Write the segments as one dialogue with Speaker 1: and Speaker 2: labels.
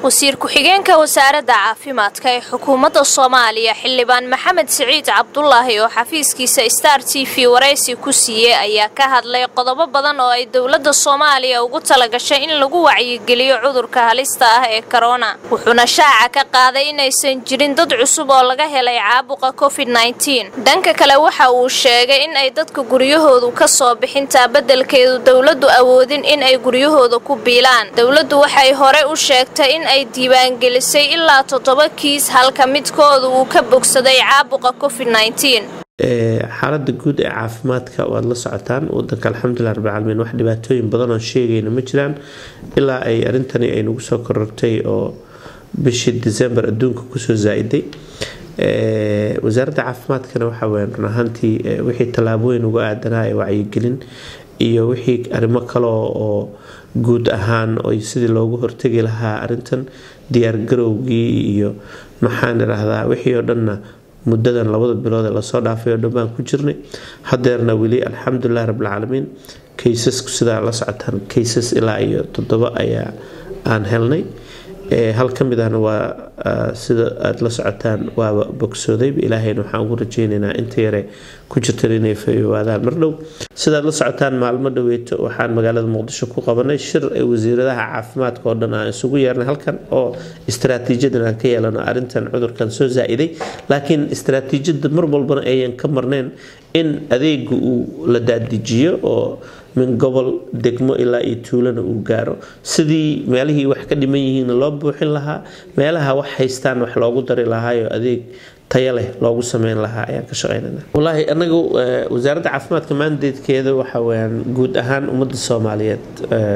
Speaker 1: wasiir ku-xigeenka wasaaradda caafimaadka ee xukuumadda soomaaliya xildhibaan maxamed siciid cabdulaahi oo xafiiskiisa star t v waraysi ku siiyey ayaa ka hadlay qodobo badan oo ay dowladda soomaaliya ugu talagashay in lagu wacyigeliyo cudurka halista ah ee korona wuxuuna shaaca ka qaaday inaysan jirin dad cusub oo laga helay caabuqa covid dhanka kale waxa uu sheegay in ay dadka guryahoodu ka soo bixintaa beddelkeedu dowladdu awoodin in ay guryahooda ku biilaan dowladdu waxay hore u sheegtay in ay diiwaangelisay ilaa toddoba kiis halka midkooda uu ka bogsaday caabuqa covid
Speaker 2: xaalada guud ee caafimaadka waad la socotaan wadanka alxamdulilah rabbilcaalamiin wax dhibaatooyin badan oo sheegayna ma jiraan ilaa ay arrintani ay nagu soo korortay oo bishii december adduunka kusoo zaa-iday wasaaradda caafimaadkana waxa weyan run ahaantii wixii tallaabooyin uga aadanaa ee wacyigelin iyo wixii arrimo kale oo guud ahaan oy sidii loogu hortegi lahaa arintan diyaargarowgii iyo maxaan idhaahdaa wixii oo dhanna muddadan labada bilood ee lasoo dhaafay oo dhan baan ku jirnay hadeerna weli alxamdulilah rabbilcaalamiin kaysasku sidaa la socotaan kaysas ilaa iyo toddoba ayaa aan helnay hal ka mid ahna waa sida aada la socotaan waaba bogsoodayba ilaahayna waxaan ugu rajeynaynaa inta yare ku jirtan inay fayowaadaan mardhow sidaad la socotaan maalmo dhaweeto waxaan magaalada muqdisho ku qabanay shir ay wasiiradaha caafimaadka oo dhan aan isugu yeernay halkan oo istaraatiijadan aan ka yeelano arrintan cudurkan soo zaa-iday laakiin istaraatiijiyada mar walbana ayan ka marnayn in adeega uu la daadijiyo oo min gobol degmo ilaa iyo tuulana uu gaaro sidii meelihii wax ka dhiman yihiinna loo buuxin lahaa meelaha wax haystaan wax loogu dari lahaayo adeeg taya leh loogu sameyn lahaa ayaan ka shaqeynana wallaahi anagu wasaaradda caafimaadka maandeedkeeda waxa weyaan guud ahaan ummadda soomaaliyeed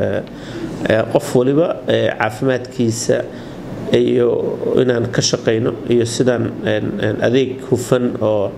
Speaker 2: qof waliba caafimaadkiisa iyo inaan ka shaqeyno iyo sidaan adeeg hufan oo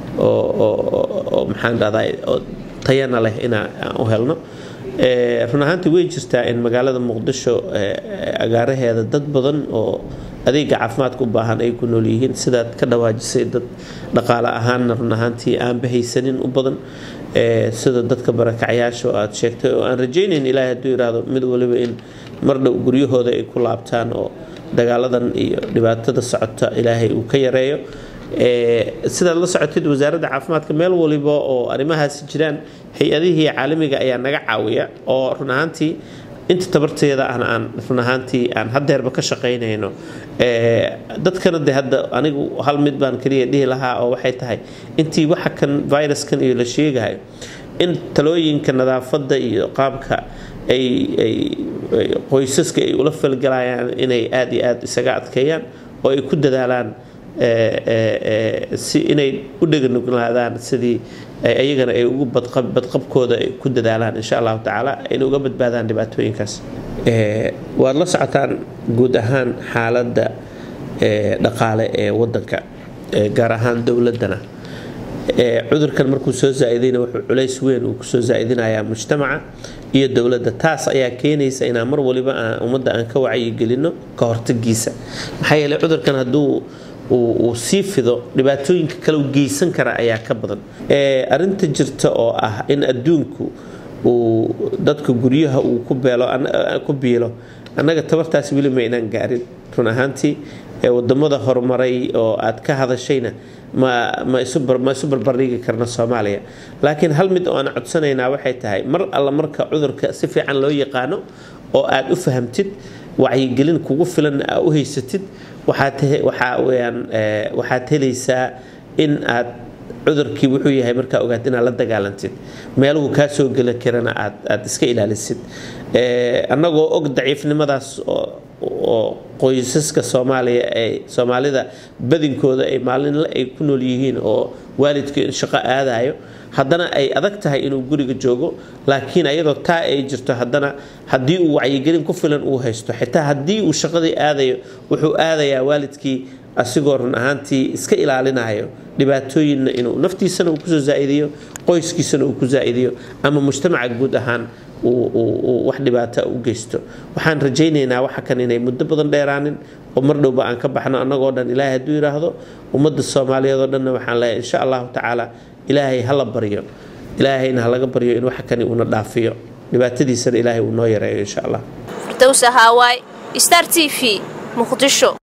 Speaker 2: oo maxaan dhahdaa tayana leh inaan u helno run ahaantii way jirtaa in magaalada muqdisho agaaraheeda dad badan oo adeega caafimaadka u baahan ay ku nool yihiin sidaad ka dhawaajisay dad dhaqaale ahaanna run ahaantii aanba haysanin u badan sida dadka barakacyaasha oo aad sheegtay oo aan rajaynayn ilaahay hadduu yiraahdo mid waliba in mar dhow guryahooda ay ku laabtaan oo dagaaladan iyo dhibaatada socota ilaahay uu ka yareeyo sidaad la socotid wasaaradda caafimaadka meel waliba oo arrimahaasi jiraan hay-adihii caalamiga ayaa naga caawiya oo run ahaantii inta tabarteeda ahna aan run ahaantii aan hadeerba ka shaqaynayno dadkana de hadda anigu hal mid baan kaliya dhihi lahaa oo waxay tahay intii waxa kan viruskan iyo la sheegahayo in talooyinka nadaafadda iyo qaabka ay qoysaska ay ula falgalayaan inay aada iyo aada isaga adkeeyaan oo ay ku dadaalaan si inay u dheganuglaadaan sidii ayagana ay ugu badqabkooda ay ku dadaalaan insha allahu tacaala ayna uga badbaadaan dhibaatooyinkaas waad la socotaan guud ahaan xaaladda dhaqaale ee wadanka gaar ahaan dowladana cudurkan markuu soo zaa-idayna wuxuu culays weyn uu kusoo zaa-idinayaa mujtamaca iyo dowladda taas ayaa keenaysa inaan mar waliba ummadda aan ka wacyigelino ka hortagiisa maxaa yeeley cudurkan hadduu uu sii fido dhibaatooyinka kale u geysan kara ayaa ka badan arinta jirta oo ah in adduunku uu dadka guryaha uu ku biilo annaga tabartaas weli ma inaan gaarin run ahaantii wadamada horumaray oo aad ka hadashayna ma isu barbardhigi karna soomaaliya laakiin hal mid oo aan codsanaynaa waxay tahay mar alla marka cudurka si fiican loo yaqaano oo aad u fahamtid wacyigelin kugu filan aa u haysatid waxaad helaysaa in aad cudurkii wuxuu yahay markaa ogaad inaad la dagaalantid meeluhu kaa soo geli karana aad iska ilaalisid annagoo og daciifnimadaas oo qoysaska soomaaliya ay soomaalida badinkooda ay maalinle ay ku nool yihiin oo waalidku shaqo aadayo haddana ay adag tahay inuu guriga joogo laakiin ayadoo taa ay jirto haddana haddii uu wacyigelin ku filan uu haysto xitaa haddii uu shaqadii aadayo wuxuu aadayaa waalidkii asigoo run ahaantii iska ilaalinayo dhibaatooyinna inuu naftiisana uu kusoo zaa-idiyo qoyskiisana uu ku zaa-idiyo ama mujtamaca guud ahaan wax dhibaata u geysto waxaan rajaynaynaa waxa kan inay muddo badan dheeraanin oo mar dhowba aan ka baxno annagoo dhan ilaahay hadduu yidhaahdo ummadda soomaaliyeed oo dhanna waxaan leeyahay insha allahu tacaala ilaahay hala baryo ilaahayna halaga baryo in waxa kani uuna dhaafiyo dhibaatadiisana ilaahay uu noo yareeyo insha allah
Speaker 1: firdowsa haawaay star t v muqdisho